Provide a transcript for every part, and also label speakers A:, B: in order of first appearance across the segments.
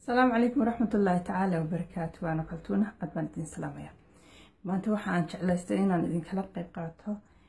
A: asalaamu calaykum waraxmat ullaahi tacaala wabarakaatu waana kaltuuna aad baan idin salaamaya maanta waxaan jeclaystay inaan idinkala qeyb qaato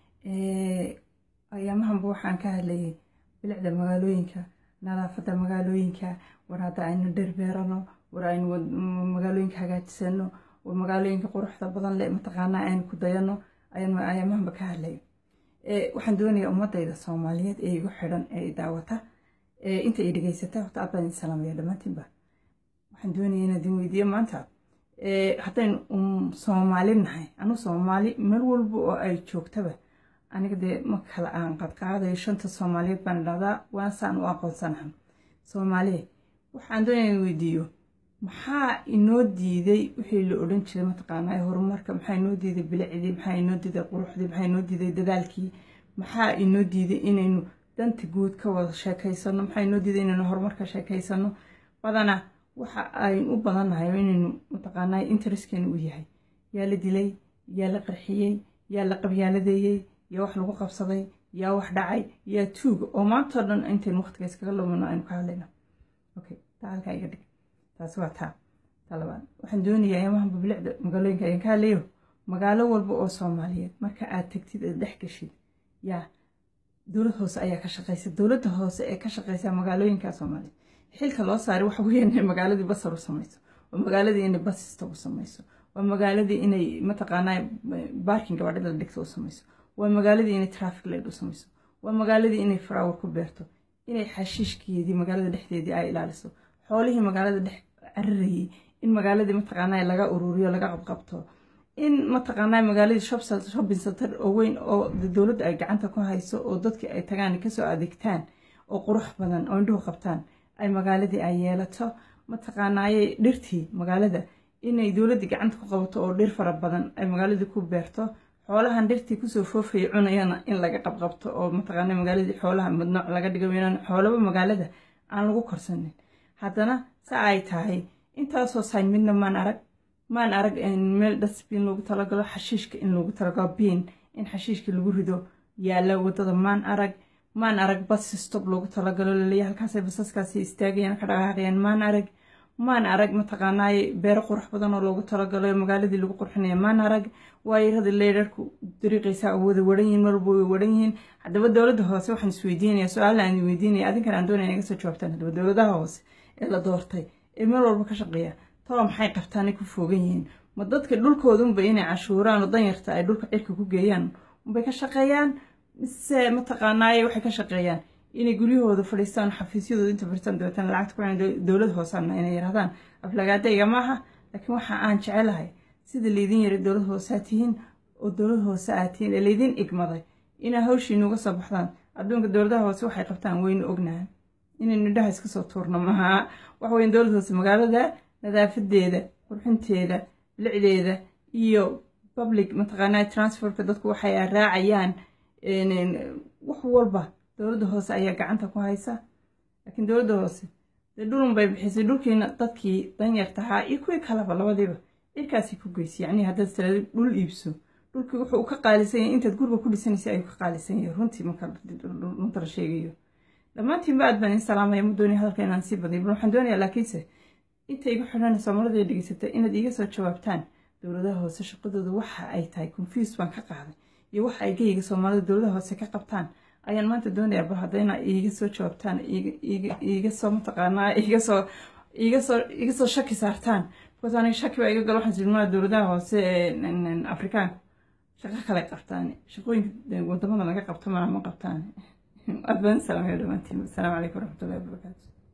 A: ayaamahanba waxaan ka hadlayay bilicda magaalooyinka nadaafadda magaalooyinka war hadda aynu dherbeerano war aynu magaalooyinka hagaajisano war magaalooyinka quruxda badan le mataqaanaa aynu ku dayano ayaan ayaamahanba ka hadlaya waxaan doonayaa ummadayda soomaaliyeed ee igu xidhan ee daawata inta ay dhegeysata horta aad baan idin salaamaya dhammaantiinba waxaan doonaya inaan idin weydiiyo maanta haddaynu soomaali nahay anu soomaali meel walba oo ay joogtaba aniga dee ma kala aan qadqaadayo shanta soomaaliyeed baan idhahdaa waasaan u aqoonsanaha soomaaliya waxaan doonaya in weydiiyo maxaa inoo diiday wixii la odhan jiray mataqaanaa horumarka maxaa inoo diiday bilicdii maxaa inoo diiday quruxdii maxaa inoo diiday dadaalkii maxaa inoo diiday inaynu danta guud ka wada sheekaysano maxaa inoo diiday inaynu horumarka sheekaysano badana waxa aynu u badannahay inaynu mataqaanaa intereskeenu u yahay yaa la dilay yaa la qarxiyey yaa la qabyaaladeeyey yaa wax lagu qabsaday yaa wax dhacay yaa tuuga oo maantao dhan intaynu waqtiga iskaga lumino aynu ka hadlayno okay taa halkaa iga dhig taasi waa taa taa labaad waxaan doonayaa ayamahanba bilicda magaalooyinka ayaan ka hadlayo magaalo walba oo soomaaliyeed marka aad tagtid aad dhex gashid yaa dowlad hoose ayaa ka shaqeysa dowladda hoose ee ka shaqeysa magaalooyinka soomaaliyeed xilka loo saaray waxa weeyaan inay magaaladii basar u samayso waa magaaladii inay basista u samayso waa magaaladii inay mataqaanaa baarkin gabaadhida la dhigta u samayso waa magaaladii inay traffic light u samayso waa magaaladii inay flower ku beerto inay xashiishkeedii magaalada dhexdeedii ay ilaaliso xoolihii magaalada dhex cararayey in magaaladii mataqaanaa laga ururiyo laga qabqabto in mataqaanaa magaaladii shopping center oo weyn oo dowladda ay gacanta ku hayso oo dadkii ay tagaan kasoo adeegtaan oo qurux badan oo indhuhu qabtaan ay magaaladii ay yeelato mataqaanaaye dhirtii magaalada inay dowladdii gacanta ku qabato oo dhir fara badan ay magaaladii ku beerto xoolahan dhirtii kusoo foofaya cunayana in laga qabqabto oo mataqaana magaaladii xoolaha madnooc laga dhigo inaan xoolaba magaalada aan lagu korsanin haddana sa ay tahay intaasoo sayn midna maan arag maan arag meel dasbiin loogu talagalo xashiishka in loogu talagalo biin in xashiishka lagu rido yaalla wadada maan arag maan arag bas stob loogu talagalo laleeya halkaasay basaskaasi istaagayaan ka dhaqaaqayaan maan arag maan arag mataqaanaaye beero qurux badan oo loogu talagalo magaaladii lagu qurxinaya maan arag waayarada leerarku dariiqaysaa wada waran yihin marwalba way waran yihiin haddaba dowladda hoose waxaan isweydiinaya su-aala aan weydiinaya adinkan aan doonaya inaga soo jawaabtaan haddaba dowladaha hoose ee la doortay ee meel walba ka shaqeeya talo maxay qabtaanay ku foogan yihiin ma dadka dhulkoodunba inay cashuuraan oo danyarta ay dhulka cirka ku geeyaan unbay ka shaqeeyaan mise mataqaanaaye waxay ka shaqeeyaan inay guryahooda fadhiistaan xafiisyadooda inta fadhiistaan dabeetana lacagta ku dowlad hoosaana inay yirahdaan aflagaadayga maaha laakiin waxa aan jecelahay sida laydin yara dowlad hoose aad tihiin oo dowlad hoose aad tihiin ee laydin igmaday inaa hawshiinuga soo baxdaan adduunka dowladaha hoose waxay qabtaan weynu ognahan inaynu indhaha iska soo tuurno maha waxa weyan dowlad hoose magaalada nadaafadeeda qurxinteeda bilicdeeda iyo public mataqaanaa transferka dadku waxay raacayaan wax walba dowladda hoose ayaa gacanta ku haysa laakiin dowladda hoose dee dhulun bay bixisay dhulkiina dadkii danyartahaa iyo kuwii kaleba labadiiba cirkaasay ku geysay yacnii haddaad tiraado dhul iibso dhulkii wuxuu u ka qaalisan yahay intaad guriga ku dhisanaysa ayuu ka qaalisan yahay runtii marka runta la sheegayo dhammaantiinba aad baan in salaamaya ma doonaya hadalka inaan sii badiyo bal waxaan doonayaa laakiinse inta igu xidhan soomaalida ay dhegeysata inaad iiga soo jawaabtaan dowladaha hoose shaqadooda waxa ay tahay confuse baan ka qaaday iyo waxa ay geyga soomaalida dowladaha hoose ka qabtaan ayaan maanta doonayaa bal haddayna iiga soo jawaabtaan iiga soo mataqaanaa iiga soo iiga soo iga soo shaki saartaan because aniga shaki baa iga galo waxaan silmaa dowladaha hoose ee afrikaanku shaqo kale qabtaan shaqooyinka wadamada laga qabto mana ma qabtaan aad baan salaamaya dhammaantiin asalaamu calaykum waraxmatullahi wabarakaatu